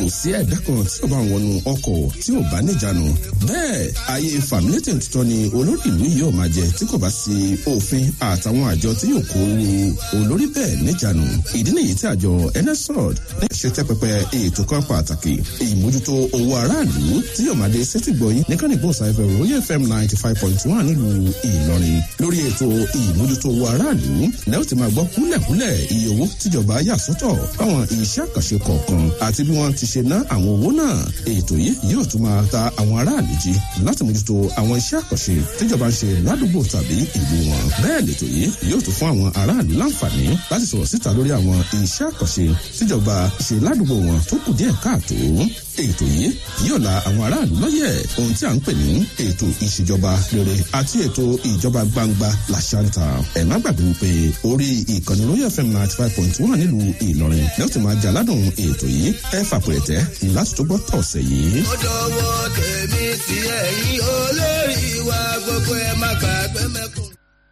kò sí ẹ̀dá kan tí ó bá wọnú ọkọ̀ tí ò bá níjànú bẹ́ẹ̀ ayé fàmílétè tuntun ni olórí ìlú yìí ò máa jẹ tí kò bá sí òfin àtàwọn àjọ tí yóò kó olórí bẹ́ẹ̀ níjànú ìdí nìyí tí àjọ nsrod ní ṣe tẹ́pẹpẹ ètò kan pàtàkì ìmójútó owó aráàlú tí yóò máa dé sétìgbọ̀yìn nìkan ìgbóhùnsáfẹ́ royal fm ninety five point one nílùú ìlọrin lórí ètò ìmójútó owó aráàlú lẹ́yìn tí máa gbọ́ kúlẹ̀kúlẹ̀ iye owó tíjọba yà sọ́tọ̀ fáwọn iṣẹ́ àkànṣe kọ̀ọ̀kan àti bí wọ́n ti ṣe ná àwọn owó náà ètò yìí yóò tún máa ta àwọn aráàlú jí láti mójútó àwọn iṣẹ́ àkànṣe tíjọba ń ṣe ládùúgbò tàbí ìlú wọn bẹ́ẹ̀ lètò yìí yóò tún fún àwọn aráàlú láǹfààní láti sọ̀rọ̀ síta lórí àwọn iṣẹ́ àkànṣe tíjọba ṣe ládùúgbò wọn tó kù díẹ̀ káàtó ètò yìí yóò la àwọn aráàlú lọ́yẹ̀ ohun tí a ń pè ní ètò ìṣèjọba rere àti ètò ìjọba gbangba làṣàǹtà ẹ̀ má gbàgbé wípé orí ìkànnì royal fm ninety five point one nílùú ìlọrin ní ó ti máa jaládùn ètò yìí ẹ fàpẹ̀rẹ̀tẹ̀ láti tó gbọ́ tọ̀sẹ̀ yìí. ó dọwọ́ tèmi sí ẹ̀yìn olórí wa gbogbo ẹ̀ má gbàgbé mẹ́kùn.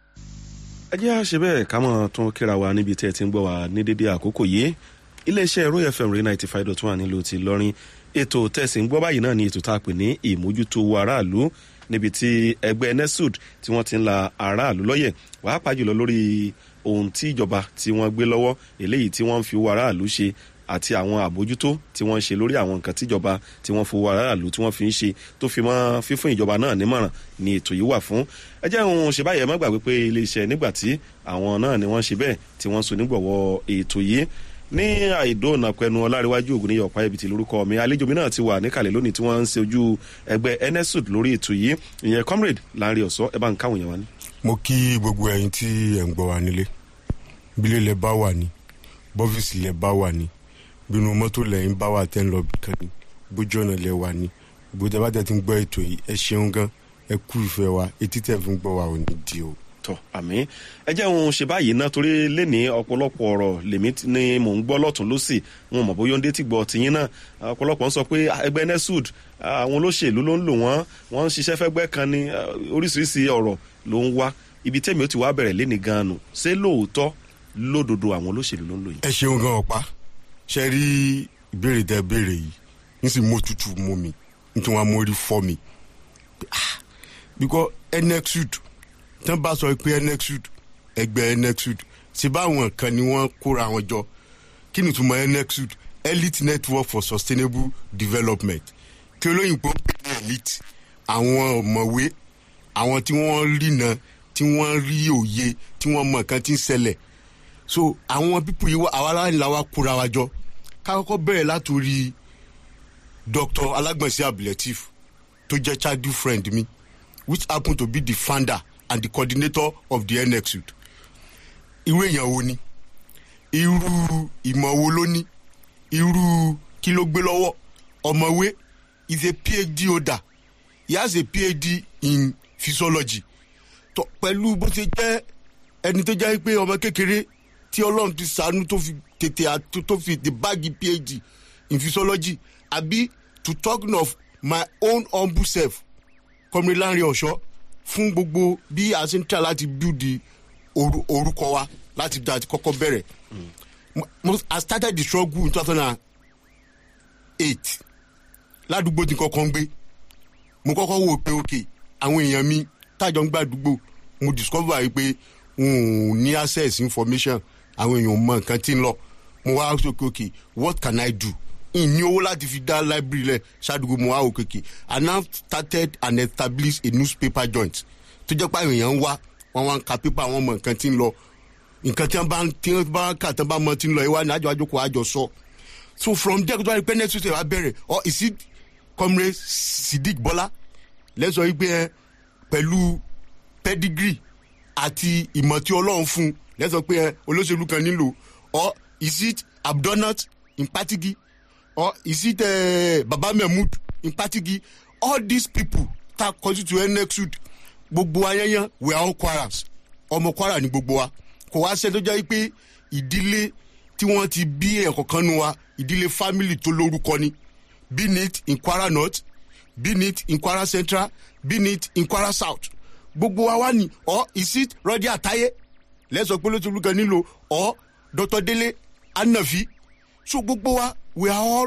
ẹ jẹ́ àṣẹ bẹ́ẹ̀ ká mọ̀ tún kíra wa níbi tí ẹ ti ń gbọ́ wa ní dédé àkókò yìí iléeṣẹ́ royal fm ray ninety five dot one nílùú ti lọ́rin ètò tẹ̀sí ń gbọ́ báyìí náà ni ètò tá a pè ní ìmójútó aráàlú níbi tí ẹgbẹ́ nesud tí wọ́n ti ń la aráàlú lọ́yẹ̀ pàápàá jùlọ lórí ohun tí ìjọba tí wọ́n gbé lọ́wọ́ eléyìí tí wọ́n ń fi owó aráàlú ṣe àti àwọn àbójútó tí wọ́n ń ṣe lórí àwọn nǹkan tíjọba tí wọ́n fowó aráàlú tí wọ́n fi ń ṣe tó fi mọ́ fífún ìjọba náà nímọ̀ràn ni ètò yìí wà fún ẹ jẹ́ òun ṣe báyẹn má gbàgbé pé iléeṣẹ́ nígbà tí àwọn náà ni wọ́n ṣe bẹ́ẹ̀ tí wọ́n so nígbọ̀wọ́ ètò yìí ní àìdóònà pẹnu ọláríwájú ògùn níyọ ọpá ibìtì lórúkọ mi àlejò mi náà ti wà níkàlẹ̀ lónìí tí wọ́n ń ṣe ojú ẹgbẹ́ nsud lórí ètò yìí ìyẹn comrade láàrin ọ̀sọ́ ẹ bá ń káwọn yẹn wá ní. mo kí gbogbo ẹyin tí ẹ̀ ń gbọ́ wa nílé bílẹ̀ lẹ bá wà ní bọ́fíìsì lẹ bá wà ní bínú mọ́tò lẹ́yìn bá wà tẹ́ ń lọ bìkan ní bójú ọ̀nà lẹ wà ní gbogbo ẹ bá tẹ̀ ti ń gbọ́ ètò yìí ẹ ṣeun gan ẹ kú ìfẹ́ wa etí tẹ̀ fi ń gbọ́ wa ò ní di o tọ àmì ẹ jẹ́ òun ṣe báyìí ná torí lẹ́ni ọ̀pọ̀lọpọ̀ ọ̀rọ̀ lèmi ni mò ń gbọ́ lọ́tún lọ́sì wọn mọ̀ bóyá ó ń dé tí gbọ́ tìyín náà ọ̀pọ̀lọpọ̀ ń sọ pé ẹgbẹ́ nesud àwọn olóṣèlú ló ń lò wọ́n wọ́n ń ṣiṣẹ́ fẹ́gbẹ́ kan ní oríṣiríṣi ọ̀rọ̀ ló ń wá ibi tẹ́mi ó ti wá bẹ̀rẹ̀ lẹ́ni gan-an nù ṣé lóòótọ́ lódodo àwọn olóṣèlú ló ń lò yìí. ẹ ṣeun gan ọ̀pá ṣe rí ìbéèrè tẹ béèrè yìí nísìnyí mo tutù mú mi nítorí wọn mórí fọ́ mi because nexud tán bá sọ pé nexud ẹgbẹ́ nexud ṣe báwọn kan ni wọ́n kóra wọn jọ kí ni ìtumọ̀ nexud elite network for sustainable development kí olóyìnbó ń pè ní elite àwọn ọ̀mọ̀wé àwọn tí wọ́n rìnà tí wọ́n rí òye tí wọ́n mọ̀ nǹkan tí ń ṣẹlẹ̀ so àwọn pípù yìí àwa aláìní la wa kóra wa jọ ká kọ́kọ́ bẹ̀rẹ̀ látòrí dr alágbọ̀nsẹ̀ abdulateef tó jẹ́ chadu friend mi which happen to be the founder and the coordinator of the nxud irú èèyàn wo ni irú ìmọ̀ wo ló ní irú kí ló gbé lọ́wọ́ ọ̀mọ̀wé is a phd holder he has a phd in physiology tó pẹ̀lú bó ṣe jẹ́ ẹni tó jẹ́ pé ọmọ kékeré tí ọlọ́run ti sànú tó fi tètè tó fi the báàgì phd in physiology àbí to talk of my own humble self kọ́mi láàrin ọ̀ṣọ́ fún gbogbo bí a ṣe ń tà láti build orúkọ wa láti da kọ́kọ́ bẹ̀rẹ̀ i started the struggle in two thousand and eight ládùúgbò tí kọ́kọ́ ń gbé mo kọ́kọ́ wò pé ok àwọn èèyàn mi tájọ ń gbà àdúgbò mo discover yìí pé n ò ní access information àwọn èèyàn mọ nǹkan tí ń lọ mo wá sọ pé ok what can i do ìní owó láti fi dá library lẹ ṣàdúgbò mo wá wò kéèké i now started and established a newspaper joint tó jẹ́ pé àwọn èèyàn ń wá wọ́n wá ń ka pépà wọn mọ nǹkan tí ń lọ nǹkan tí wọ́n bá tí wọ́n bá kà tí wọ́n bá mọ tí ń lọ ìwà ní àjọ àjọkọ̀ àjọ sọ so from there tó wá rí pé next week wá bẹ̀rẹ̀ or is it comrade sidik bọ́lá lẹ́sọ̀ yìí pé ẹ pẹ̀lú pedigree àti ìmọ̀ tí ọlọ́run fún lẹ́sọ̀ pé ẹ olóṣèlú kan nílò or is it abdonat in patigi or is it uh, baba mahmood in patigi all these people ta constitute nexud gbogbo ayẹyẹ we are all quarrels ọmọ kwara ni gbogbo wa kò wá ṣe tó jẹ́ pé ìdílé tí wọ́n ti bí ẹ̀kọ́ kan nu wa ìdílé family tó lórúkọ ni be it in kwara north be it in kwara central be it in kwara south gbogbo wa wá ní or is it rọ́dí àtayé lẹ́sọ̀ pé lóṣèlú kan nílò or dr dele anafi so gbogbo wa we are all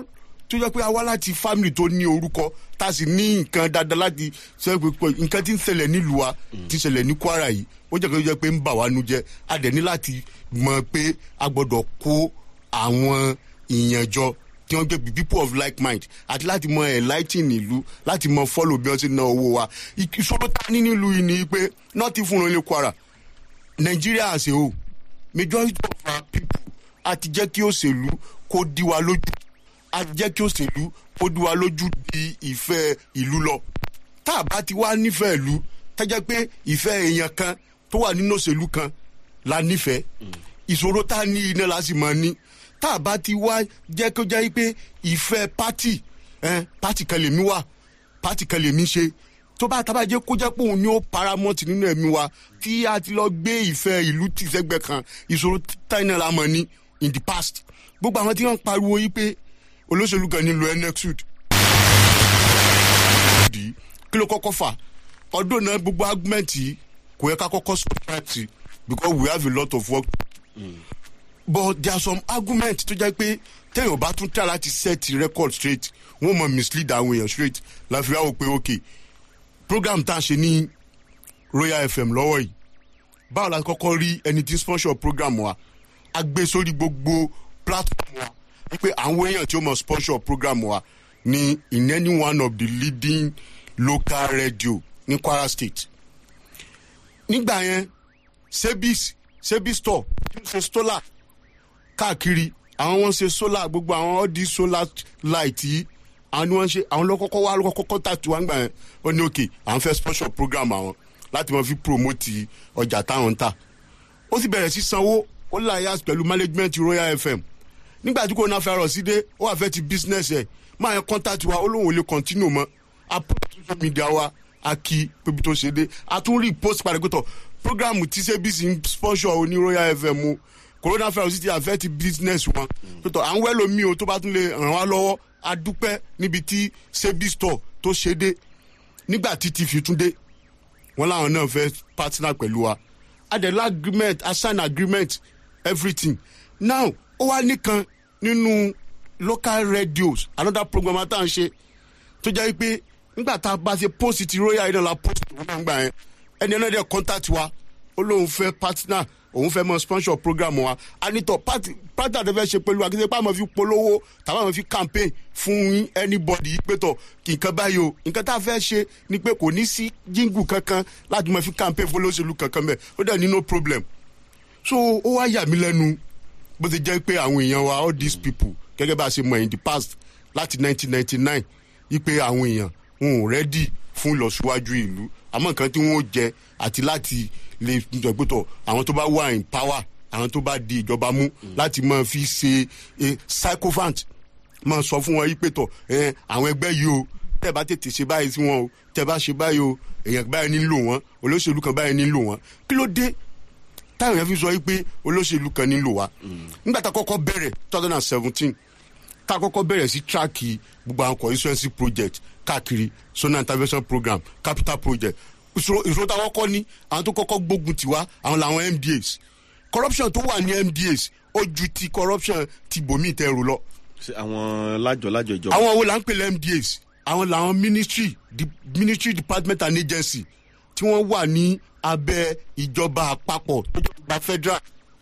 tó jẹ́ pé a wá láti family tó ní orúkọ tá a sì ní nǹkan dáadáa láti sọ pé pé nǹkan tí ń ṣẹlẹ̀ nílùú wa tí ń ṣẹlẹ̀ ní kwara yìí ó jẹ́ kó jẹ́ pé ń bà wá nu jẹ́ a dẹ̀ ní láti mọ̀ pé a gbọ́dọ̀ kó àwọn èèyàn jọ tí wọ́n gbé people of like mind àti láti mọ enlightening ìlú láti mọ follow bí wọ́n ti ná owó wa ìṣòro tá a ní nílùú yìí ni pé not even only kwara nigeria as a whole majority of our people àti jẹ́ kí òṣèlú kó dí wa lójú àti jẹ́ kí òṣèlú kó dí wa lójú di ìfẹ́ ìlú lọ tá a bá ti wá nífẹ̀ẹ́ ìlú tá jẹ́ pé ìfẹ́ èèyàn kan tó wà nínú òṣèlú kan la nífẹ̀ẹ́ ìṣòro tá a ní iná la sì máa ní tá a bá ti wá jẹ́ kó jẹ́ pé ìfẹ́ pátì eh, pátì kan lèmi wà pátì kan lèmi ṣe tó bá tábà jẹ́ kó jẹ́ pé òun ni ó paramount nínú ẹ̀mí wa tí a ti lọ gbé ìfẹ́ ìlú tì sẹ́gbẹ́ kan ìṣòro táyìnà la mọ̀ ní in the past gbogbo àwọn tí wọ́n ń pariwo yìí pé olóṣèlú kan nílò enexud kí ló kọ́kọ́ fà ọdún náà gbogbo argument yìí kò yẹ ká kọ́kọ́ subscribe sí because we have a lot of work but there are some arguments tó jẹ́ pé téèyàn bá tún try láti set record straight wọ́n mọ̀ mislead àwọn èèyàn straight láfi wá wò pé ok program tá a ṣe ní royal fm lọ́wọ́ yìí báwo la kọ́kọ́ rí ẹni tí sponsor program wa a gbé sórí gbogbo platform wa wípé àwọn èèyàn tí ó mọ̀ sponsor program wa ní in any one of the leading local radio ní kwara state nígbà yẹn sebis sebis store ṣe solar káàkiri àwọn wọn ṣe solar gbogbo àwọn all these solar light yìí àwọn ni wọn ṣe àwọn lọkọkọ wá lọkọkọ tàtú wá gbà yẹn ó ní òkè àwọn fẹ́ sponsor program àwọn láti wọn fi promote ọjà táwọn ń tà ó sì bẹ̀rẹ̀ sí sanwó ó láyà pẹ̀lú management royal fm nígbà tí coronavirus dé ó wà fẹ́ ti business ẹ̀ máa yẹn contact wa ó lóun ò lè continue mọ́ a post social media wa a kí pébi tó ṣe dé a tún rí post padà pé tọ̀ program tí cbc ń sponsor oní royal fm o coronavirus ti affect business wọn pé tọ̀ à ń wẹ́lò mí o tó bá tún lè ràn wá lọ́wọ́ a dúpẹ́ níbi tí cb store tó ṣe dé nígbà tí tv tún dé wọn làwọn náà fẹ́ partner pẹ̀lú wa adela agreement assign agreement everything now ó wá nìkan nínú local radios another program tá à ń ṣe tó jẹ́ pé nígbà tá a bá ṣe post ti royal idol la post wọn náà gbà yẹn ẹni náà dẹ̀ contact wa ó lóun fẹ́ partner òun fẹ́ mọ sponsor program wa anitọ partner tó fẹ́ ṣe pẹ̀lú akíndé pàmò fi polówó tàbí àwọn fi campaign fún anybody pé tọ̀ kí nǹkan báyìí o nǹkan tá a fẹ́ ṣe ni pé kò ní sí jíngù kankan láti mọ fi campaign fún olóṣèlú kankan bẹ́ẹ̀ ó dẹ̀ ní no problem so ó wá yà mí lẹ́nu bó ti jẹ́ pé àwọn èèyàn wa all these people gẹ́gẹ́ bá a ṣe mọ̀ in the past láti 1999 wípé àwọn èèyàn wọn ò rẹ́dì fún ìlọsíwájú ìlú àmọ́ nǹkan tí wọ́n jẹ àti láti lè gbẹ̀gbẹ̀tọ̀ àwọn tó bá wà in power àwọn tó bá di ìjọba mú láti máa fi ṣe sycophant máa sọ fún wọn yí pé tọ̀ àwọn ẹgbẹ́ yìí o tẹ́ bá tètè ṣe báyìí sí wọn o tẹ́ bá ṣe báyìí o èèyàn báyìí nílò wọn olóṣèlú kan báyìí nílò wọn kí ló dé táwọn yẹn fi sọ yí pé olóṣèlú kan nílò wa nígbà tá a kọ́kọ́ bẹ̀rẹ̀ two thousand and seventeen tá a kọ́kọ́ bẹ̀rẹ̀ sí tíráàkì gbogbo àwọn constituency project káàkiri zonal intervention program capital project ìṣòro táwọn kọ́ ní àwọn tó kọ́kọ́ gbógun tiwa àwọn làwọn mdas corruption tó wà ní mdas ó ju ti corruption ti bòmí tẹrù lọ. àwọn lájọ lájọ ìjọba. àwọn wo là ń pè lẹ́ mdas àwọn làwọn ministry the ministry department and agency tí wọ́n wà ní abẹ́ ìjọba àpapọ̀ tó jọba federal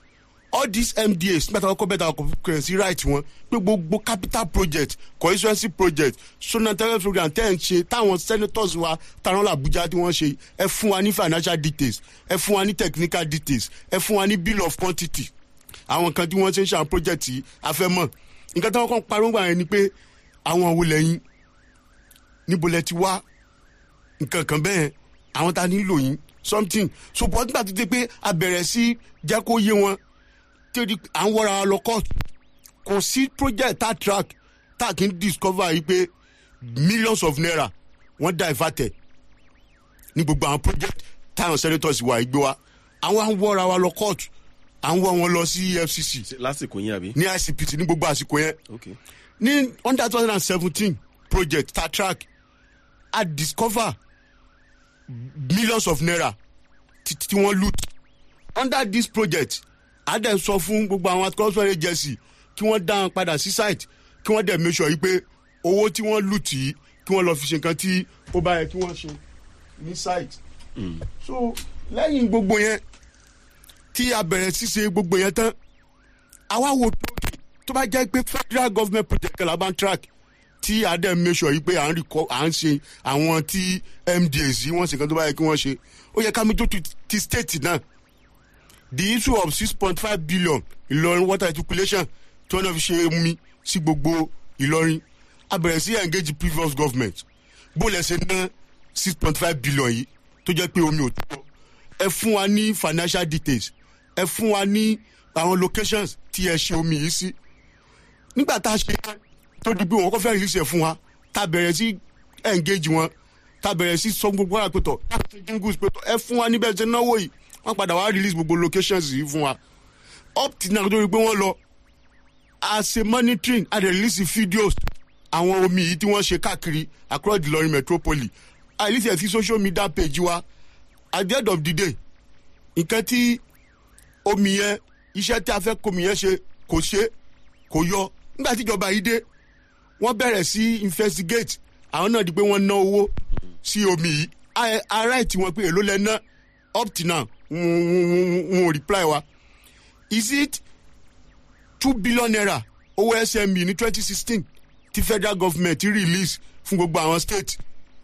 all these mdas nígbà tí wọn kọ bẹẹ ta ọkọ sí right wọn pé gbogbo capital project constituency project sonatẹ́rẹ́ program tẹ́ ẹ̀ ń ṣe táwọn senators wa táwọn làbújá tí wọ́n ṣe ẹ fún wa ní financial details ẹ fún wa ní technical details ẹ fún wa ní bill of quantity àwọn kan tí wọ́n ṣe ń ṣe àwọn project yìí afẹ́mọ̀ nǹkan tí wọ́n kàn pariwo gbà yẹn ni pé àwọn wo lẹ́yìn níbo lẹ ti wá nǹkan kan bẹ́ẹ̀ àwọn ta nílò yín something so bọ́ nígbà tó ti pé a bẹ̀rẹ̀ sí jẹ́ kó yé wọn tẹ́lẹ̀ à ń wọ́ra lọ court kò sí project tá track tá kì í discover yìí pé millions of naira wọ́n dá ìfàtẹ̀ ní gbogbo àwọn project táwọn senators wà gbé wa àwọn à ń wọ́ra wa lọ court à ń wọ́ wọn lọ sí efcc lásìkò yín àbí. ní icpt ní gbogbo àsìkò yẹn okay. ní under two thousand and seventeen project tá track a discover millions of naira tí wọ́n loot under this project a dẹ̀ sọ fún gbogbo àwọn corruption agency kí wọ́n dá wọn padà sí site kí wọ́n dẹ̀ make sure yìí pé owó tí wọ́n lù tí kí wọ́n lọ fi ṣe nǹkan tí ó bá yẹ kí wọ́n ṣe ní site. so lẹ́yìn gbogbo yẹn tí a bẹ̀rẹ̀ ṣíṣe gbogbo yẹn tán àwa wo tókè tó bá jẹ́ pé federal government project la bá ń track tí a dẹ̀ make sure yìí pé à ń record à ń ṣe àwọn tí mdas yìí wọ́n ṣe kan tó bá yẹ kí wọ́n ṣe ó yẹ ká mi tó ti- ti state náà the issue of six point five billion ìlọrin water articulation tí wọ́n náà fi ṣe omi sí gbogbo ìlọrin a bẹ̀rẹ̀ sí engage previous government bó lẹ ṣe ná six point five billion yìí tó jẹ́ pé omi ò tó ẹ fún wa ní financial details ẹ fún wa ní àwọn locations tí ẹ ṣe omi yìí sí nígbà tá a ṣe yẹn tó di pé wọn kọ́ fẹ́ release ẹ̀ fún wa tá a bẹ̀rẹ̀ sí engage wọn tá a bẹ̀rẹ̀ sí sọ gbogbo ara pẹ̀tọ̀ jingles pẹ̀tọ̀ ẹ fún wa níbẹ̀ ṣe náwó yìí wọ́n padà wá release gbogbo locations yìí fún wa up till now tó di pé wọ́n lọ a ṣe monitoring a dẹ̀ release videos àwọn omi yìí tí wọ́n ṣe káàkiri across the Ìlọrin metropolis a release ẹ̀ sí social media page wa at the end of the day nǹkan tí omi yẹn iṣẹ́ tí a fẹ́ komi yẹn ṣe kò ṣe kò yọ nígbà tí ìjọba yìí dé wọ́n bẹ̀rẹ̀ sí investigate àwọn náà di pé wọ́n ná owó sí omi yìí A- ara ẹ̀ tí wọ́n pé èló lẹ ná up till now wọn wọn- wọn ò reply wa is it two billion naira owó sme ní twenty sixteen tí federal government release fún gbogbo àwọn state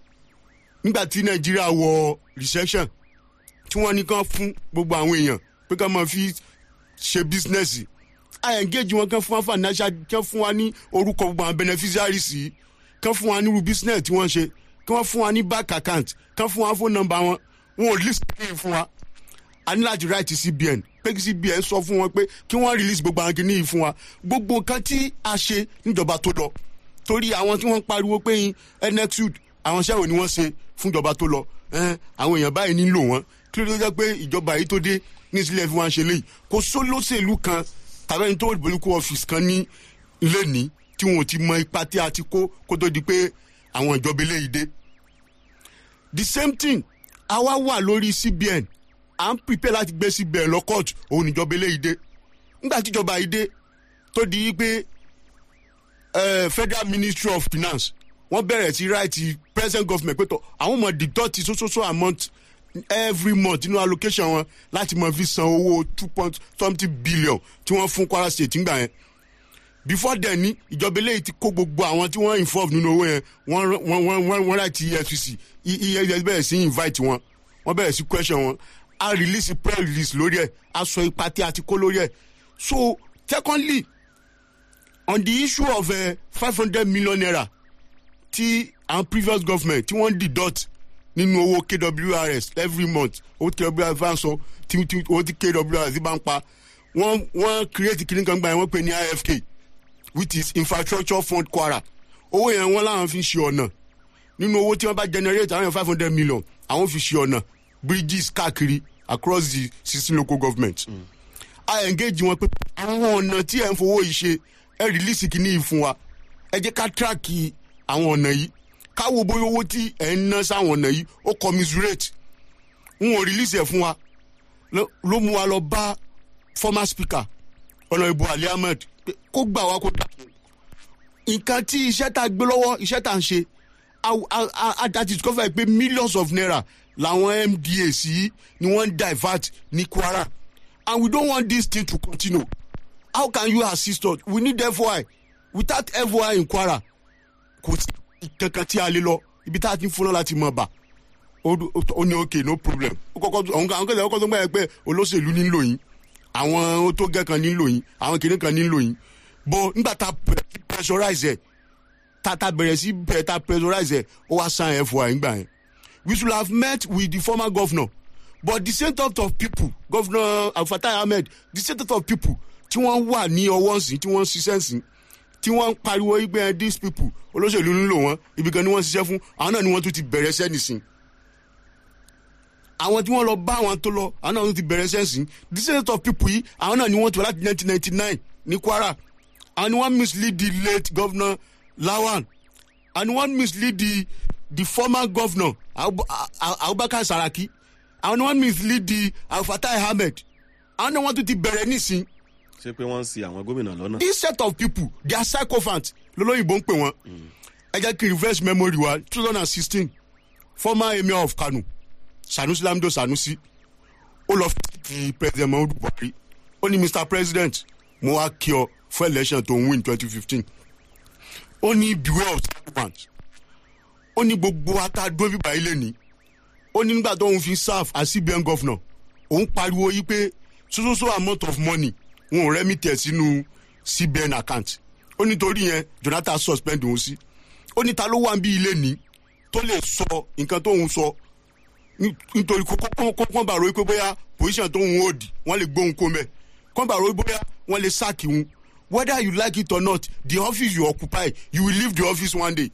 nígbà tí nàìjíríà wọ recession tí wọ́n ní kán fún gbogbo àwọn èèyàn pé kán máa fi ṣe bísínẹ́sì a engage wọn kán fún wa financial kán fún wa ní orúkọ gbogbo àwọn beneficiaries yìí kán fún wa nírú business tí wọ́n ṣe kán fún wa ní bank account kán fún wa phone number wọn wọn ò list kí fún wa a ní láti write cbn pé kí cbn sọ fún wọn pé kí wọ́n release gbogbo àwọn kìíní yìí fún wa gbogbo nǹkan tí a ṣe níjọba tó lọ torí àwọn tí wọ́n ń pariwo pé nxud àwọn iṣẹ́ wo ni wọ́n ṣe fún ìjọba tó lọ ẹn, àwọn èèyàn báyìí nílò wọn kí ló dé jẹ́ pé ìjọba yìí tó dé ní ìsílẹ̀ fún wa ṣe léyìí kò sólóṣèlú kan tàbí ẹni tó ìbòlúkú ọ́fíìsì kan ní lẹ́ni tí wọn ò ti mọ ipa tí a ti kó kó tó di pé àwọn ìjọba eléyìí dé the same thing àwa wà lórí cbn à ń prepare láti gbé cbn lọ court òun níjọba eléyìí dé nígbà tí ìjọba yìí dé tó di pé eh, federal ministry of finance wọ́n bẹ̀rẹ̀ sí right present government pé tọ́ àwọn ọmọ deduct so so so amount every month nínú allocation wọn láti mọ fi san owó two point something billion tí wọ́n fún kwara state ńgbà yẹn before then ní ìjọba eléyìí ti kó gbogbo àwọn tí wọ́n involve nínú owó yẹn wọ́n wọ́n wọ́n wọ́n wọ́n láti efcc efcc bẹ̀rẹ̀ sí invite wọn wọ́n bẹ̀rẹ̀ sí question wọn a release press release lórí ẹ̀ a sọ ipa tí a ti kó lórí ẹ̀ so secondly on the issue of five hundred million naira tí àwọn previous government tí wọ́n deduct nínú owó kwrs every month owó kwrs bá ń sọ tí tí owó tí kwrs bá ń pa wọ́n wọ́n create kìnnì kan gbà yẹn wọ́n pè ní ifk which is infrastructure fund kwara owó yẹn wọ́n láwọn fi ṣe ọ̀nà nínú owó tí wọ́n bá generate àwọn yẹn five hundred million àwọn fi ṣe ọ̀nà bridges káàkiri across the sixteen local government. Mm. a engage wọn pé àwọn ọ̀nà tí ẹ̀ ń fowó yìí ṣe ẹ release kìíní yìí fún wa ẹ jẹ́ ká track àwọn ọ̀nà yìí ká wo bóyá owó tí ẹ̀ ń ná sáwọn ọ̀nà yìí ó commiserate n ò release ẹ̀ fún wa ló ló mú wa lọ bá former speaker ọ̀nà ìbò ali ahmed pé kó gbà wá kó dà nǹkan tí iṣẹ́ tá a gbé lọ́wọ́ iṣẹ́ tá a ń ṣe àti discover pé millions of naira làwọn mdas yìí ni wọ́n ń divert ní kwara and we don't want this thing to continue how can you assist us we need foi without foi in kwara kò sí kankan tí a lè lọ ibi tá a ti ń fúnná láti mọ̀ bá ó ní okay no problem ó kọ́kọ́ àwọn kan àwọn kan tó ń gbà yẹn pé olóṣèlú nílò yín àwọn tó gẹ́ kan nílò yín àwọn kìnìún kan nílò yín bọ́ nígbà tá a pressurize ẹ̀ tá a bẹ̀rẹ̀ sí bẹ̀rẹ̀ tá a pressurize ẹ̀ ó wá sign foi nígbà yẹn we should have met with the former governor but the same type of people governor alfatai ahmed the same type of people tí wọ́n wà ní ọwọ́ ǹsìn tí wọ́n ń ṣiṣẹ́ ǹsìn tí wọ́n ń pariwo igbe these people olóṣèlú ń lò wọ́n ibi kan ni wọ́n ń ṣiṣẹ́ fún àwọn náà ni wọ́n tún ti bẹ̀rẹ̀ iṣẹ́ nìsín àwọn tí wọ́n lọ bá àwọn tó lọ àwọn náà tún ti bẹ̀rẹ̀ iṣẹ́ sìn the same type of people yìí àwọn náà ni wọ́n ti wà láti nineteen ninety nine ní kwara àwọn ni wọ́n mislead the late governor lawan and wọ́n mislead the the former governor abubakar saraki àwọn ni wọ́n mislead the alfatai ahmed àwọn náà wọ́n tún ti bẹ̀rẹ̀ nísìn. ṣé pé wọ́n ń sin àwọn gómìnà lọ́nà. this set of people they are sycophants lọ́lọ́yìnbó ń pè wọ́n ẹ jẹ́ kí n reverse memory wa two thousand and sixteen former emir of kano sanusi lamido sanusi ó lọ fi president muhammadu buhari ó ní mr president mo wá kí ọ fún election tó ń win twenty fifteen ó ní beware of servants ó ní gbogbo atádó bíbá ilé ní ó ní nígbà tó ń fi serve as cbn governor òun pariwo yí pé so so so amount of money wọn ò rẹ́mi tẹ̀ sínú cbn account ó nítorí yẹn jonathan suspend òun sí ó ní ta ló wà ń bí ilé ní tó lè sọ nǹkan tó ń sọ ní- nítorí kọ́ńbà ro pé bóyá position tó ń hold wọ́n lè gbóhùn kó mẹ́ kọ́ńbà ro bóyá wọ́n lè sack òun whether you like it or not the office you occupy you will leave the office one day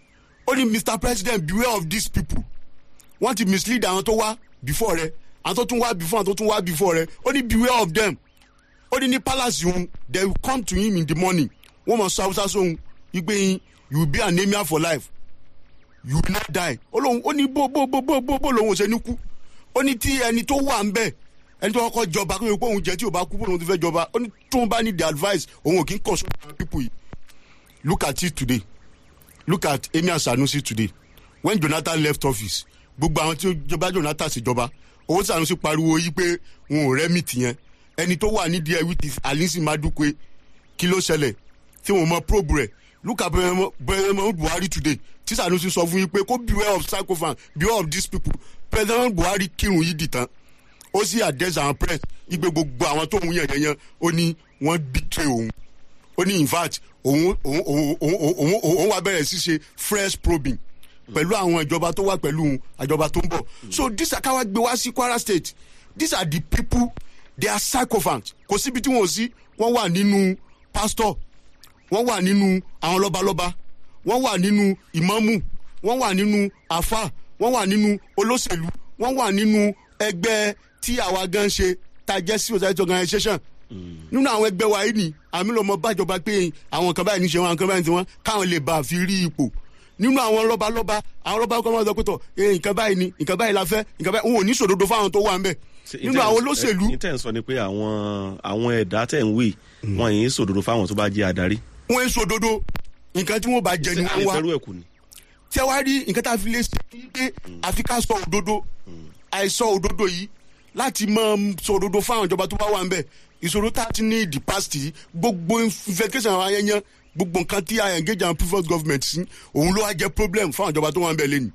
ó ní mr president beware of these people wọ́n ti mislead àwọn tó wá before rẹ àwọn tó tún wá before àwọn tó tún wá before rẹ ó ní beware of them ó ní ní palace òun they will come to him in the morning wọ́n mọ̀ sọ haúsá sóhun wípé yín you will be anemia for life you will not die ó lóun ó ní bó bó bó bó bó bó lòun ò ṣe ní kú ó ní tí ẹni tó wà ń bẹ̀ ẹni tó kọ́kọ́ jọba kó yẹ kó òun jẹ tí ò bá kú bó lòun ti fẹ́ jọba ó ní tóun bá ní the advice òun ò kí ń consult àwọn people yìí look at it today look at emir sanusi today when jonathan left office gbogbo àwọn tí ó jọba jonathan ṣèjọba owó sanusi pariwo yìí pé wọn ò rẹ́mìtì yẹn ẹni tó wà nídìí ẹ̀ wíìtì alisi madukwe kí ló ṣẹlẹ̀ tí wọn mọ probe rẹ̀ look at president buhari today tí sanusi sọ fún yín pé kó beware of psychophone beware of these people president buhari kírun yìí dìtàn ó sì address àwọn press igbe gbogbo àwọn tó ń yàn yẹn yẹn ó ní wọ́n betray òun ó ní in fact òun òun òun òun òun òun wà bẹ̀rẹ̀ sí ṣe fresh probing pẹ̀lú àwọn ìjọba tó wà pẹ̀lú àjọba tó ń bọ̀ so this akáwá gbé wá sí kwara state these are the people they are sycophants kò síbi tí wọn ò sí wọn wà nínú pastor wọn wà nínú àwọn lọ́balọ́ba wọn wà nínú ìmọ̀mù wọn wà nínú àfà wọn wà nínú olóṣèlú wọn wà nínú ẹgbẹ́ tí àwa gan ṣe tá a jẹ́ civil society organisation nínú àwọn ẹgbẹ́ wa yìí ni àmì lọ́mọ bájọba pé àwọn kan báyìí ní ṣe wọn àwọn kan báyìí ní tiwọn káwọn lè bá a fi rí ipò nínú àwọn lọ́balọ́ba àwọn lọ́ba kọ́ máa sọ pé tọ̀ ee nǹkan báyìí ni nǹkan báyìí la fẹ́ nǹkan báyìí wọn ò ní sòdodo fáwọn tó wà ń bẹ̀ nínú àwọn olóṣèlú ní tẹ̀ ń sọ ni pé àwọn àwọn ẹ̀dá tẹ̀ ń wí wọn yìí sòdodo fáwọn tó bá jẹ́ adarí. wọn ń sòdodo nǹkan tí wọn bá jẹ ni wọn wá àìfẹ́rù ẹ̀kú ni. tí a wá rí nǹkan tá a fi lè ṣe ní pé àfi ká sọ òdodo àìsọ òdodo yìí láti máa sọ òdodo fáwọn ìjọba tó bá wà ń bẹ̀ ìṣòro tá a ti ní the past yìí gbogbo investigation àwọn ayẹyẹ gbogbo nǹkan tí a engage our previous government sí òun ló wá jẹ́ problem fáwọn ìjọba tó wà ń bẹ̀ lẹ́nu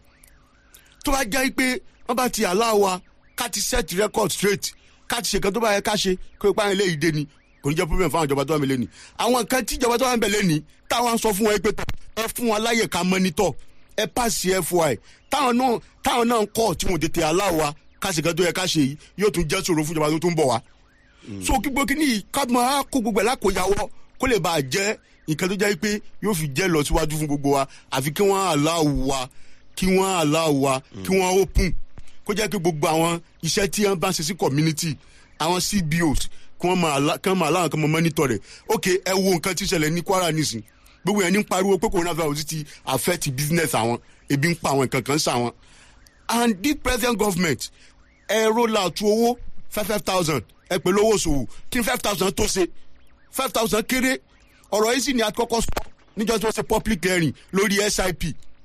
tó bá jẹ́ pé wọ́n bá ti allow wa ká ti set record straight ká ti ṣe nǹkan tó bá yẹ ká ṣe kó ipa yẹn lé ìdè ni kò ní jẹ́ problem fáwọn ìjọba tó wà ń bẹ̀ lẹ́nu àwọn nǹkan tí ìjọba tó wà ń bẹ̀ lẹ́nu táwọn sọ fún wọn pé tán ẹ fún wọn láyè ká monitor ẹ pass fy táwọn náà táwọn náà ń kọ́ tí wọn tètè allow wa ká ṣe nǹkan tó yẹ ká ṣe yìí yóò tún jẹ́ ṣòro fún ìjọba tó tún bọ̀ wá so kí gbogbo kí ni ká máa kó gbogbo ẹ̀ lákòyàwó kó lè bá a jẹ́ nǹkan tó jẹ́ pé yóò fi jẹ́ lọ síwájú fún gbogbo wa àfi kí wọ́n allow wa kí wọ́n allow wa kí wọ́n open kó jẹ́ pé gbogbo àwọn iṣẹ́ tí wọ́n bá ń ṣe sí community àwọn cbos kí wọ́n máa allow- kí wọ́n máa allow kí wọ́n monitor rẹ̀ ok ẹ wo nǹkan tí ń ṣẹlẹ̀ ní kwara nísìn gbogbo yẹn ní ń pariwo pé coronavirus ti affect business àwọn ebi ń pa àwọn nǹkan kan sá wọn and this present government ẹ roll out owó five five thousand ẹ pẹ̀lú owó ṣòwò kí five thousand tó ṣe five thousand kéré ọ̀rọ̀ yìí sì ni a kọ́kọ́ sọ níjọ́ tí wọ́n ṣe public hearing lórí sip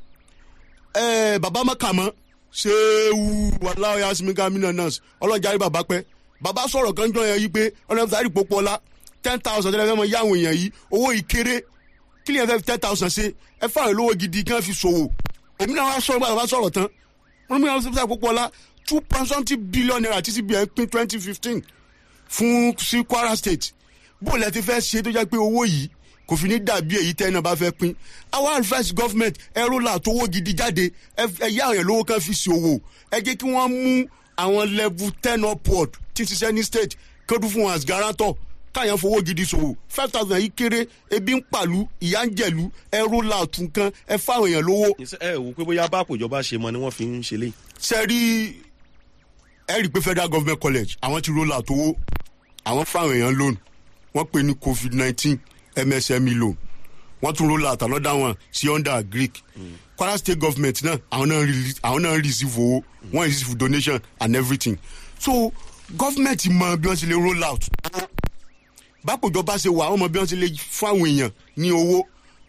ẹ bàbá mọ́kàmọ́ ṣéwú wàláwọ̀ yasimika minanas ọlọ́jàrí bàbá pẹ́ bàbá sọ̀rọ̀ kan jọ yẹn yìí pé ọlọ́mọdé pópó ọlá ten thousand tẹ́lẹ̀ fẹ́ mọ yáwọn èèyàn yìí owó yìí kéré kí lè fẹ́ fi ten thousand ṣe ẹ fáwọn olówó gidi kí wọ́n fi ṣòwò èmi náà wá sọ̀rọ̀ bàbá sọ̀rọ̀ tán wọ́n mú yàrá sípò pópó ọlá two point something billion naira tí cbn pín twenty fifteen fún sí kwara state bó lẹ ti fẹ́ ṣe tó jẹ́ pé owó yìí kò fi ní dàbí èyí tẹ́ náà bá fẹ́ pín our advice government ẹ̀rọ là tó owó gidi jáde ẹ yá àwọn yẹn lówó kan fi ṣe owó ẹ jẹ́ kí wọ́n mú àwọn level ten upward tí ń ṣiṣẹ́ ní state kéde fún wọn as guarantor káyọ̀ fowó gidi ṣòwò five thousand yìí kéré ebi ń pàlú ìyá ń jẹ̀lú ẹ̀rọ là tún kan ẹ fáwọn èèyàn lówó ẹ wò pé bóyá bá àpòjọba ṣe mọ ni wọ́n fi ń ṣe lé. ṣe rí ẹ rí i pé federal government college àwọn ti roll out owó àwọn fáwọn èèyàn loan wọ́n pè ní covid nineteen msme loan wọ́n tún roll out another one sí under greek kwara state government náà àwọn náà release àwọn náà receive owó wọ́n receive donation and everything so government mọ bí wọ́n ṣe lè roll out bákòjọba ṣe wà wọ́n mọ bí wọ́n ṣe lè fún àwọn èèyàn ní owó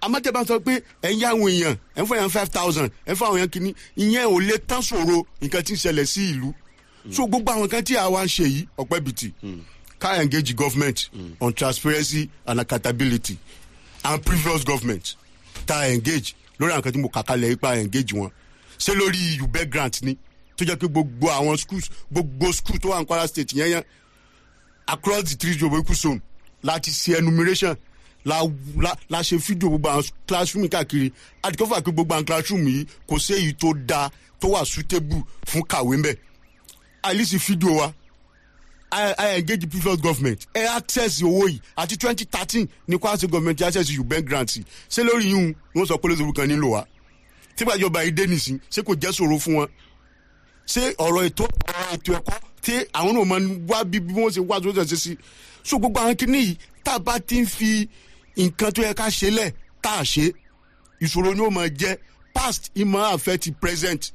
amátẹ́ bá sọ pé ẹ̀ ń yá àwọn èèyàn ẹ̀ ń fọ èèyàn five thousand ẹ̀ ń fọ àwọn èèyàn kìíní ìyẹn ò lè tán ṣòro nǹkan tí ń ṣẹlẹ̀ sí ìlú so gbogbo àwọn kan tí àwa ń ṣe yìí ọ̀pẹ́ bìtì ká engage government on transparency and accountability and previous government ta engage lórí àwọn kan tí mo kà kalẹ̀ ipa engage wọn ṣé lórí ube grant ni tó jẹ́ pé gbogbo àwọn schools gbogbo school tó wà ní kwara state yẹn yẹn across the three geographical zone láti ṣe enumeration la la la ṣe fídíò gbogbo àwọn classroom káàkiri àdìkọ́fà pé gbogbo àwọn classroom yìí kò sí èyí tó dáa tó wà suitable fún kàwé mbẹ́ àìlísì fídíò wa I, I engage previous government ẹ access owó yìí àti twenty thirteen ní kwara state government access ubank grant ṣé lórí yìí ń wọ́n sọ pé lóṣèlú kan nílò wa tígbàjọba yìí dé nìsín ṣé kò jẹ́ ṣòro fún wọn ṣé ọ̀rọ̀ ètò ọ̀rọ̀ ètò ẹ̀kọ́ tí àwọn náà máa ń wá bí bí wọ́n ṣe wá tó ṣe sí so gbogbo àwọn kìíní yìí tá a bá ti ń fi nǹkan tó yẹ ká ṣe lẹ̀ tá a ṣe ìṣòro ni ó máa jẹ́ past ìmọ̀ affect present.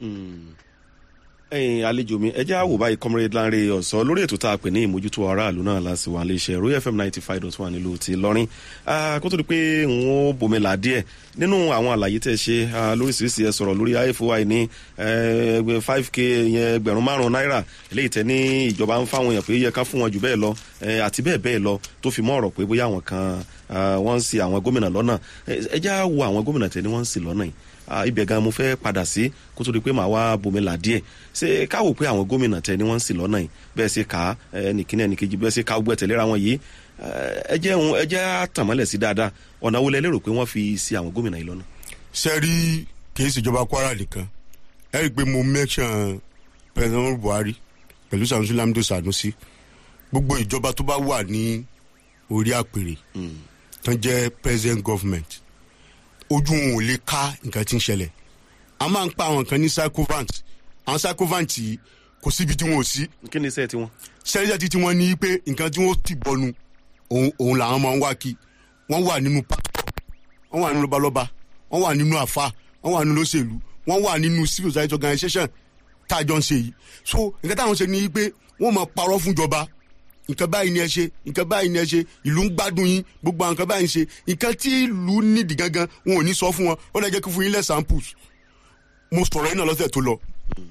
ẹyin àlejò mi ẹjẹ àwò báyìí comrade lanre ọsọ lórí ètò tá a pè ní ìmójútó aráàlú náà láti wà léṣe royal fm ninety five dot one nílùú ti lọrin kó tó di pé n ó bòmílà díẹ nínú àwọn àlàyé tẹ ṣe lóríṣiríṣi ẹ sọrọ lórí ifoi ní five k yẹn ẹgbẹrún márùn náírà eléyìí tẹ ní ìjọba ń fáwọn èèyàn pé yẹ ká fún wọn jù bẹẹ lọ àti bẹẹ bẹẹ lọ tó fi mọ ọrọ pé bóyá àwọn kan wọn ń si àwọn gómìnà lọnà ẹjẹ àwọ àwọn gómìnà tẹ ní wọn ń si lọnà yìí ibẹ̀ gan mo fẹ́ padà sí kó tó di pé màá wá bomila díẹ̀ ṣé káwò pé àwọn gómìnà tẹ ni wọ́n ń sì lọ́nà yìí bẹ́ẹ̀ ṣe ká ẹnìkíní ẹnìkejì bẹ́ẹ̀ ṣe ká gbẹ́ tẹ̀léra wọn yìí ẹ jẹ́ òun ẹ jẹ́ àtàmọ́lẹ̀ sí dáadáa ọ̀nà wo lẹ lérò pé wọ́n fi sí àwọn gómìnà yìí lọ́nà. sẹ́rí kì í ṣèjọba kwara nìkan ẹ rí i pé mo mẹ́sàn president buhari pẹ̀lú sanusi lamido sanusi gbogbo ìjọba tó bá wà ní orí àpèrè tó ń jẹ́ president government ojú wọn ò lè ká nǹkan tí ń ṣẹlẹ̀ a máa ń pa àwọn kan ní psychovant àwọn psychovant yìí kò síbi tí wọn ò sí. kí ni iṣẹ́ tiwọn. sẹ́ríjà tí wọ́n ní pé nǹkan tí wọ́n ti bọnu òun òun làwọn máa ń wá kí wọ́n wà nínú pásítọ̀ wọ́n wà nínú lọ́balọ́ba wọ́n wà nínú àfa wọ́n wà nínú lóṣèlú wọ́n wà nínú civil society organisation tá a jọ ń ṣe yìí so nǹkan táwọn ṣe ní pé wọ́n máa parọ́ fúnjọba nǹkan báyìí ni ẹ ṣe nǹkan báyìí ni ẹ ṣe ìlú ń gbádùn yín gbogbo àwọn nǹkan báyìí ń ṣe nǹkan tí ìlú nídìí gangan wọn ò ní sọ fún wọn ó lè jẹ́ kí fún yín lẹ́ samples mo sọ̀rọ̀ yín náà lọ́sẹ̀ tó lọ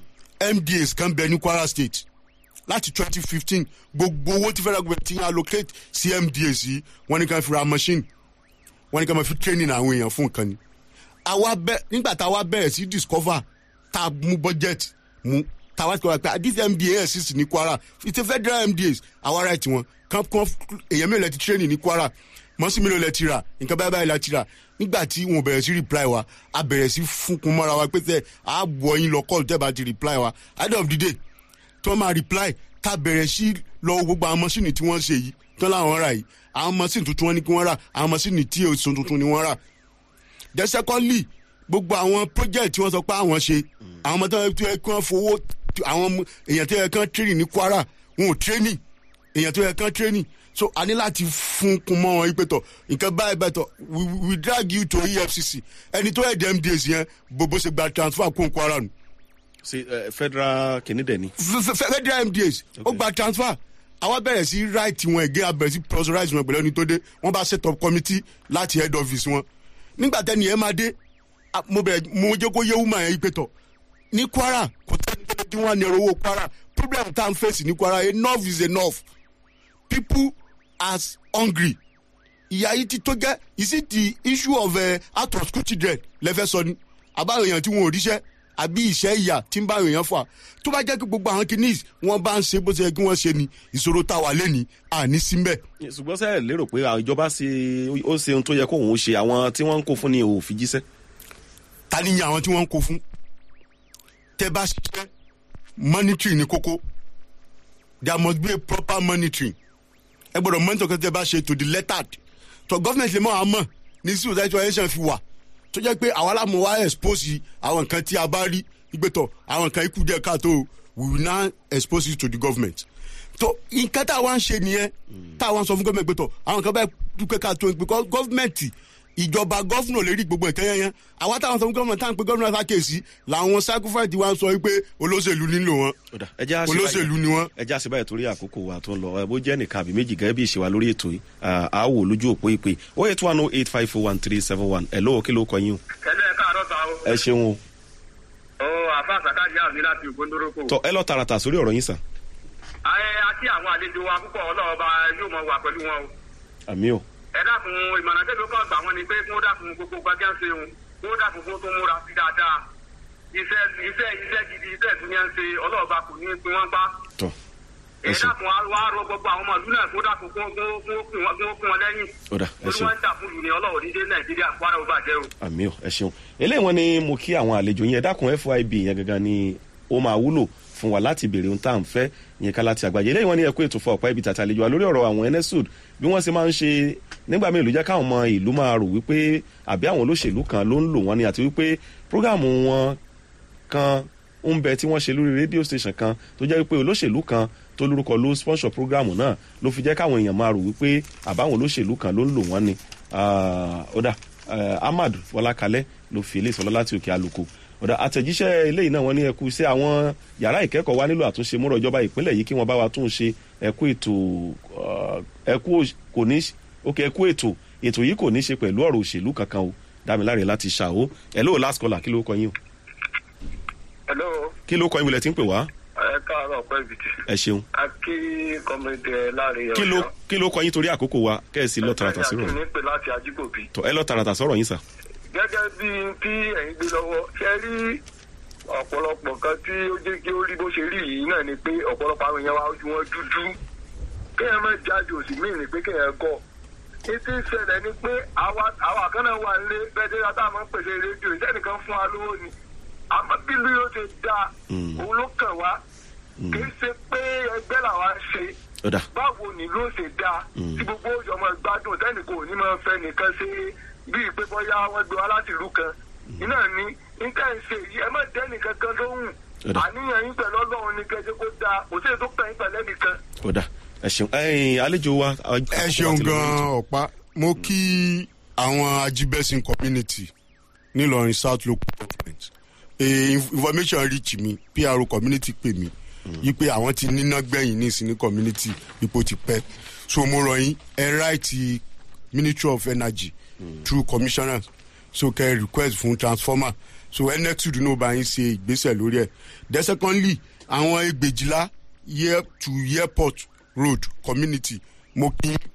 mdas kan bẹ ní kwara state láti twenty fifteen gbogbo owó tí federal government ti ń allocate sí mdas yìí wọ́n ní ká fi ra machine wọ́n ní ká máa fi training àwọn èèyàn fún nǹkan ni àwa bẹ nígbà tá a wá bẹ̀rẹ̀ sí discover tá a mú budget mú tàwa ti kọ́ pé this mda exist ní kwara it's a federal mdas àwa right wọn kan kan èèyàn mélòó ti training ní kwara mọ́sí mélòó lẹ ti rà nǹkan báyìí báyìí la ti rà nígbà tí wọn bẹ̀rẹ̀ sí reply wa a bẹ̀rẹ̀ sí fúnkun mọ́ra wa pé tẹ́ a bọ̀ yín lọ call tẹ́ bá ti reply wa at the end of the day tí wọ́n máa reply ká bẹ̀rẹ̀ sí lọ gbogbo àwọn mọ́sìnì tí wọ́n ṣe yìí tán láwọn rà yìí àwọn mọ́sìnì tuntun wọn ni kí wọ́n rà àwọn mọ́sìnì tí èso tuntun ni wọ́n rà then secondly gbogbo àwọn project tí wọ́n sọ pé àwọn ṣe àwọn ọmọ tó yẹ kí wọ́n fowó àwọn èèyàn tó yẹ kán training ní kwara wọn ò training èèyàn tó yẹ kán training so a ní láti fún kun mọ́ wọn ìpètọ̀ nǹkan báyìí bẹ́ẹ̀ tọ̀ we we drag you to efcc ẹni tó yẹ dm days yẹn bó ṣe gba transfer kún kwara nù. ṣe federal kìíní dẹ̀ ni. federal mdas ó gba transfer àwa bẹ̀rẹ̀ sí right wọn ẹ̀gẹ́ abẹ̀rẹ̀ sí pressurize wọn pẹ̀lú ẹni tó dé wọ́n bá set up committee láti head office wọn nígbà tẹ́ni ẹ̀ máa dé mo bẹ̀rẹ̀ mo jẹ́ kó yé wúmọ̀ yẹn ìpètọ̀ ní kwara kò tẹ́ni tó dín wọn ní ẹ̀rọ owó kwara problem tá à ń fèsì ní kwara enough is enough people as hungry ìyá yìí ti tó gẹ́ is it the issue of uh, out of school children lẹ́fẹ̀ẹ́ sọ ni àbáwọn èèyàn tí wọn ò ríṣẹ́ àbí ìṣẹ́ ìyà tí ń bá èèyàn fà tó bá jẹ́ kí gbogbo àwọn kìíní wọn bá ń ṣe bó ṣe yẹ kí wọ́n ṣe ni ìṣòro tá a wà lẹ́ni àní síbẹ̀. ṣùgbọ́n sẹ́ẹ̀ lérò pé ìjọba ṣe ó ṣe ohun tó yẹ kó òun ṣe àwọn tí wọ́n ń kó fún ni ò fi jíṣẹ́. ta ni yan àwọn tí wọ́n ń kó fún tẹ bá ṣiṣẹ́ monitoring ni kókó there must be a proper monitoring ẹ gbọdọ̀ mọ́nítọ̀ kí ẹ bá ṣe to the lettered tó gọ́fìnẹ̀tì lè mọ́ àwọn mọ̀ ní civil society organization fi wà tó jẹ́ pé àwa lámú wa expose àwọn nǹkan tí a bá rí ìgbẹ́tọ̀ àwọn nǹkan ikú díẹ̀ káàtó we will now expose it to the government tó nǹkan tá a wá ń ṣe nìyẹn tá a wá ń sọ fún gọ́ọ̀mẹ̀ntì gbẹ́tọ̀ àwọn nǹkan báyìí dúpẹ́ káàtó because gọ́ọ̀mẹ̀ntì ìjọba gọ́fúnà lè rí gbogbo ìkẹyẹ yẹn àwa táwọn sọ fún gọ́fúnà táwọn pé gọ́fúnà sákèsí làwọn sacrifice wa ń sọ wípé olóṣèlú nílò wọn Ọ̀dà, ẹ jẹ́ á ṣe olóṣèlú báyìí. ni wọn. ẹ já sí báyìí torí àkókò wa tó ń lọ ẹ bó jẹ́ nìkan àbí méjì gẹ́gẹ́ bí ìṣèwà lórí ètò yìí à á wò lójú òpó ìpè ó yẹ two one oh eight five four one three seven one ẹ̀ lóò kí ló kọ yín o ẹlẹ́ káàárọ̀ ta o. ẹ ṣeun o ó àfa àsàkájì àmì láti ògbóndórókò. tọ ẹ lọ tààràtà sórí ọ̀rọ̀ yín sàn ayé àti àwọn àlejò wa púpọ̀ ọlọ́ọ̀ba yóò mọ wà pẹ̀lú wọn o. àmì o ẹ dákun ìmọ̀ràn tẹ́lẹ̀ kan gbà wọ́n ni pé kí wọ́n dákun gbogbo gbàgẹ́ ń ṣe òun kí wọ́n dákun kó tó múra sí dáadáa. iṣẹ́ iṣẹ́ iṣẹ́ gidi iṣẹ́ ìtúnyẹ́ ń ṣe ọlọ́ọ̀ba kò ní pin wọ́n pa. tọ ẹ ẹ ṣeun dákun wa wá rọ gbogbo àwọn ọmọ ìlú náà kó dákun kó kó kó kún wọn kó kún wọn lẹ́yìn. Ọ̀dà, ẹ torí ṣeun. wọ́n ń dà fún ìlú ní ọlọ́wọ́ ní dé nàìjíríà kwara ó bàjẹ́ o. àmì o ẹ ṣeun eléyìí wọn ni mo kí àwọn àlejò yẹn ẹ dákun fib yẹn gangan ni ó máa wúlò fún wa láti béèrè ohun tá à ń fẹ́ yẹn ká láti àgbáyé eléyìí wọn ni ẹkú ètò fún ọ̀pá ibi tàtà àlejò wa lórí ọ̀rọ̀ àwọn enesud bí wọ́n ṣe máa ń ṣe nígbà míì ló jẹ́ káwọn ọmọ ìlú máa rò wípé àbí àwọn olóṣèlú kan ló ń lò wọ́n ni àti wípé prógáàmù wọn kan ń bẹ tí wọ́n ṣe lórí rédíò station kan tó jẹ́ wípé olóṣèlú kan tó lórúkọ ló sponsor prógáàmù náà ló fi jẹ́ káwọn èèyàn máa rò wípé àbáwọn olóṣèlú kan ló ń lò wọ́n ni Ah, ó dà eh, ahmad fọlákalẹ ló fi ilé ìsọlọ láti òkè àlùkò ọ̀dà àtẹ̀jíṣẹ́ eléyìí náà wọ́n ní ẹkú sí àwọn yàrá ìkẹ́kọ̀ọ́ wa nílò àtúnṣe múrọ̀ ìjọba ìpínlẹ̀ yìí kí wọ́n bá wa tún ṣe ẹkú ètò ah, ẹkú òṣ- kò ní ok ẹkú ètò ètò yìí kò ní ṣe pẹ̀lú ọ̀rọ̀ òṣèlú kankan o dámiláre láti ṣàwó ẹ lóò last caller kí ló kọ yín o hello kí ló kọ yín wọlé tí ń pè wá ẹ káàárọ̀ pẹ́ bìtì. ẹ ṣeun a kí kọ́mẹ́dẹ́ láàrin kí ló kí ló kọ yín torí àkókò wa kẹ́ẹ̀sì lọ tààràtà sí rọ̀ ní pè láti ajíkòbí. tọ ẹ lọ tààràtà sọ̀rọ̀ yín sà gẹ́gẹ́ bí tí ẹ̀yin gbé lọ́wọ́ ṣe rí ọ̀pọ̀lọpọ̀ kan tí ó jẹ́ kí ó rí bó ṣe rí yìí náà ni pé ọ̀pọ̀lọpọ̀ àwọn èèyàn wa ojú wọn dúdú kéèyàn má jáde òsì míì ni pé kéèyàn gọ̀ ètò ìṣẹ̀lẹ̀ ni pé àwa àwa kan náà wà nílé bẹ́ẹ̀ tí wọ́n máa ń pèsè rédíò ìṣẹ́nìkan fún wa lówó ni àmọ́ bí ìlú yóò ṣe dáa Mm. òun ló kàn wá kì í ṣe pé ẹgbẹ́ làwa ń ṣe ọ̀dà báwo ni ló ṣe dáa Mm. tí gbogbo òjò ọmọ gbádùn tẹnìkan ò ní máa fẹ́ nìkan ṣe bíi pé bóyá wọ́n gbé wa láti ìlú kan iná ní níta ń ṣe yìí ẹ má dẹ́ nìkan kan lóhùn Ọ̀dà. àníyàn yín pẹ̀lú ọlọ́run ní kẹjẹ kó dáa kò sí ètò kàn yín pẹ̀lú ẹnìkan. ọ̀dà ẹ ṣeun ẹ̀yin àlejò wa ẹ ṣeun gan ọ̀pá mo kí àwọn ajibẹ́sìn community nílọrin south local government e, information reach mi pro community pè mí wípé àwọn ti níná gbẹ̀yìn ní ìsinmi community ipò ti pẹ́ so mo rọ yín ẹ ráìtì ministry of energy through commissioners so kẹ request fún transformer so nxud náà bá yín ṣe ìgbésẹ̀ lórí ẹ̀ then secondly àwọn ẹgbẹ̀jìlá year to airport road community mo kí yín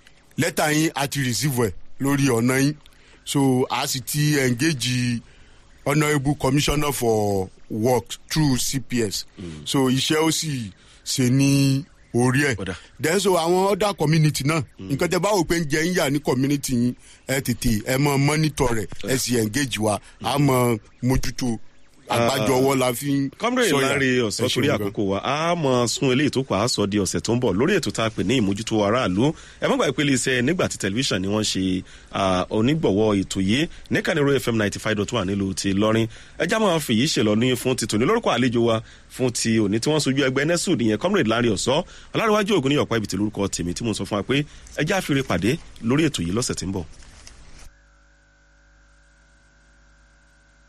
lẹ́tà yín a ti receive ẹ̀ lórí ọ̀nà yín so a sì ti engage honourable commissioner for work through cps mm. so iṣẹ́ ó sì ṣe ní orí ẹ̀ Ọ̀dà. then so àwọn other community náà nǹkan tẹ bá wò pé ń jẹ ń yà ní community yín ẹ tètè ẹ mọ monitor rẹ ẹ sì engage wa a mọ mójútó àgbájọ ọwọ́ la fi ń kọ́mrẹ́ sọ̀yà. ìlànà Ẹ ọ̀sán ṣeun torí gan. àkókò wa a mọ̀ sún eléyìí tó pa á sọ di ọ̀sẹ̀ tó ń bọ̀ lórí ètò tá a pè ní ìmójútó aráàlú ẹ má gbàgbé pé iléeṣẹ́ nígbà tí tẹlifíṣàn ni wọ́n ṣe ah, onígbọ̀wọ́ ètò yìí ní kaniro fm ninety five dot one nílùú ti lọ́rin ẹjá máa fi yìí ṣèlọ ní fún ti tòní lórúkọ àlejò wa fún ti òní tí wọ́n sojú ẹgbẹ́ nesud ìyẹn kọ́mrẹ́ ìlànà ọ̀sán ọlárẹ̀wájú ògùn ní ọ̀pá ibi tí lórúkọ tèmi tí mo sọ fún wa pé ẹjá fi re pàdé lórí ètò yìí lọ́sẹ̀ tí ń bọ̀.